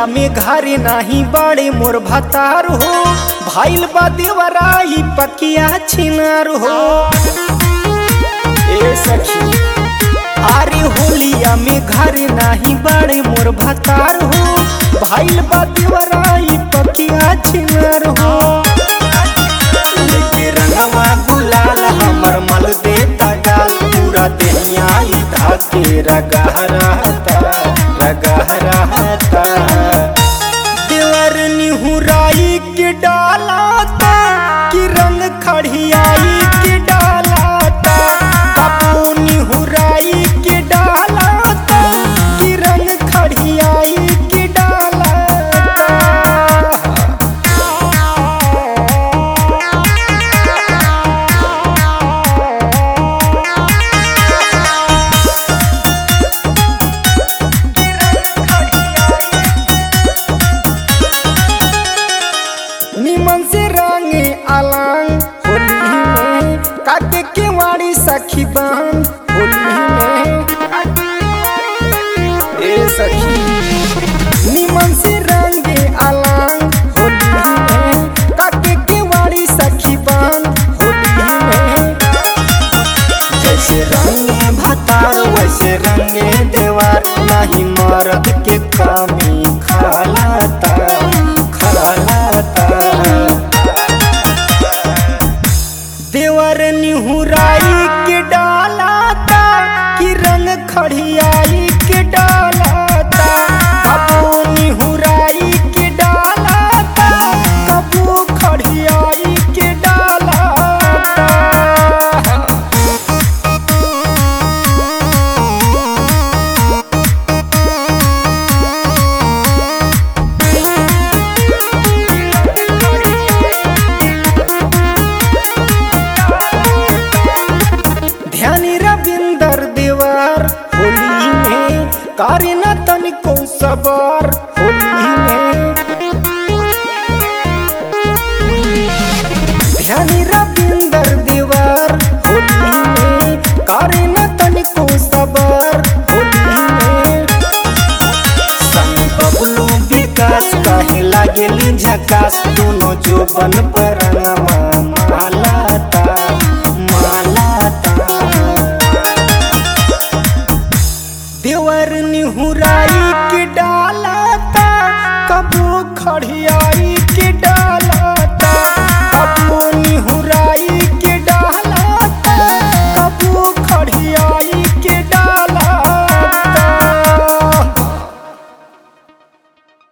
होलिया में घरे नाही बड़े मोर भतार हो भाईल बा देवराई पकिया छिनार हो ए सखी अरे होलिया में घरे नाही बड़े मोर भतार हो भाईल बा देवराई पकिया छिनार हो लेके रंगवा गुलाल हमर मल देता गाल पूरा देहिया ई धाके रगा रहता रगा रहता देवर निहुराई के डालाता कि रंग खड़ियाई के डालाता बापू निहुराई के डालाता कि रंग खड़ियाई के डालाता निमन से रंगे अलंग होली में काके के वाड़ी सखी बहन होली में ए सखी निमन से रंगे अलंग होली में काके के वाड़ी सखी बहन होली में जैसे रंगे भतार वैसे रंगे देवार नहीं मर्द के कमी खालाता खालाता देवर निहुराई के डालाता कि रंग खड़ियाई के डालाता कबू निहुराई के डालाता कबू खड़ियाई के डालाता ध्यानी रविंदर देवर होली में कार्य न तनिको सबर होली में ध्यानी रविंदर देवर होली में कार्य न तनिको सबर होली में संग बबलू विकास कहे लागेली झकास दोनों जो बन पर मालाता मालाता देवर निहुराई के डालाता कबू खड़िया